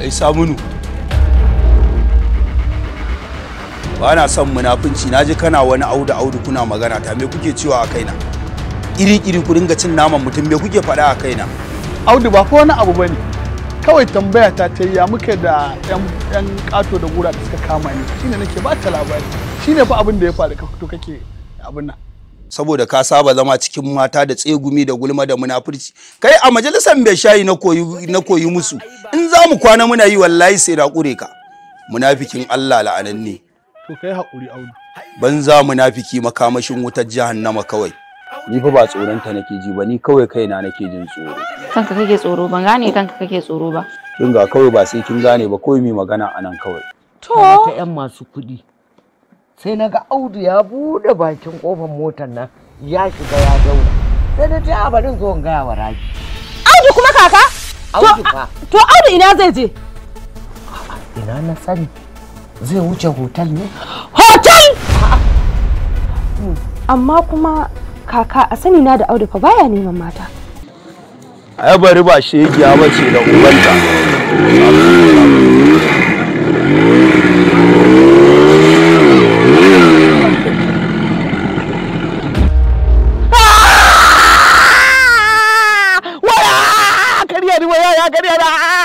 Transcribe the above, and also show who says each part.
Speaker 1: ai samunu ba na son munafunci na ji kana wani audu audu kuna magana ta me kuke cewa a kaina iri iri ku dinga cin naman mutum me kuke faɗa a kaina
Speaker 2: audu ba ko wani abu bane kawai tambaya ta ta ya muke da yan yan kato da gura da suka kama ni shine nake ba ta labari shine fa abin da ya faru ka fito kake abin nan
Speaker 1: saboda ka saba zama cikin mata da tsegumi da gulma da munafurci kai a majalisar mai shayi na koyi na koyi musu in za mu kwana muna yi wallahi sai da kure ka munafikin Allah la'ananne
Speaker 2: to kai haƙuri audu
Speaker 1: banza munafiki makamashin wutar jahannama kawai ni fa ba tsoron ta nake ji ba ni kawai kaina nake jin tsoro
Speaker 3: kanka kake tsoro ban gane kanka kake tsoro ba
Speaker 1: kin ga kawai ba sai kin gane ba kawai mai magana anan kawai
Speaker 4: ta 'yan masu kuɗi sai na ga audu ya buɗe bakin ƙofar motar nan ya shiga ya zauna sai na ce a bari zo in gaya wa raji
Speaker 5: Audu kuma kaka?
Speaker 4: audu fa
Speaker 5: To Audu ina zai je?
Speaker 4: ina na sani zai wuce hotel ne
Speaker 5: Hotel! Amma kuma kaka a sani na da Audu fa baya neman mata.
Speaker 1: ai bari ba shegiya bace da ubanta
Speaker 2: waya karya ni waya ya karya da